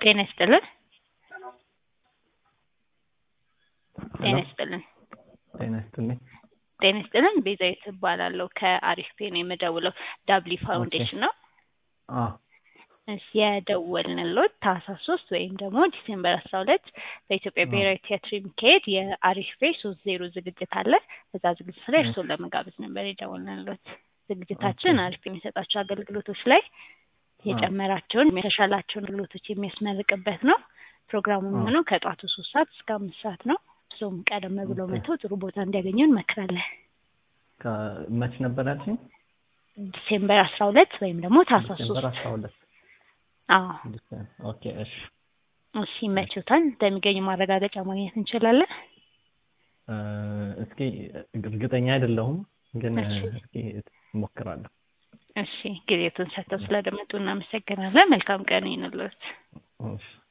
ጤና ይስጥልን። ጤና ሄሎ ይስጥልን። ጤና ይስጥልኝ። ጤና ይስጥልን። ቤዛዊት እባላለሁ ከአሪፍ ፔ ነው የምደውለው። ዳብሊ ኦኬ ፋውንዴሽን ነው። አዎ እሺ የደወልንሎት ታህሳስ ሶስት ወይም ደግሞ ዲሴምበር አስራ ሁለት በኢትዮጵያ አዎ ብሔራዊ ቲያትር የሚካሄድ የአሪፍ ፔ ሶስት ዜሮ ዝግጅት አለ። በዛ ዝግጅት ላይ ኦኬ እርስዎን ለመጋበዝ ነበር የደወልንሎት። ኦኬ ዝግጅታችን አሪፍ የሚሰጣቸው አገልግሎቶች ላይ አዎ የጨመራቸውን የተሻላቸውን አገልግሎቶች የሚያስመርቅበት ነው። ፕሮግራሙ አዎ የሚሆነው ከጠዋቱ ሶስት ሰዓት እስከ አምስት ሰዓት ነው። እሱም ቀደም ብለው ኦኬ መጥተው ጥሩ ቦታ እንዲያገኙ እንመክራለን። ከ- መች ነበር ያልሽኝ? ዲሴምበር አስራ ሁለት ወይም ደግሞ ታህሳስ ዲሴምበር ሶስት አስራ ሁለት አዎ ዲሴምበር ኦኬ እሺ እሺ እሺ ይመችዎታል። እንደሚገኙ ማረጋገጫ ማግኘት እንችላለን። እ፣ እስኪ እርግጠኛ አይደለሁም ግን እ፣ እሺ እስኪ እሞክራለሁ። እሺ ጊዜቱን ሰጥተው ስለደመጡ እናመሰግናለን። መልካም ቀን ይሁንልዎት። እሺ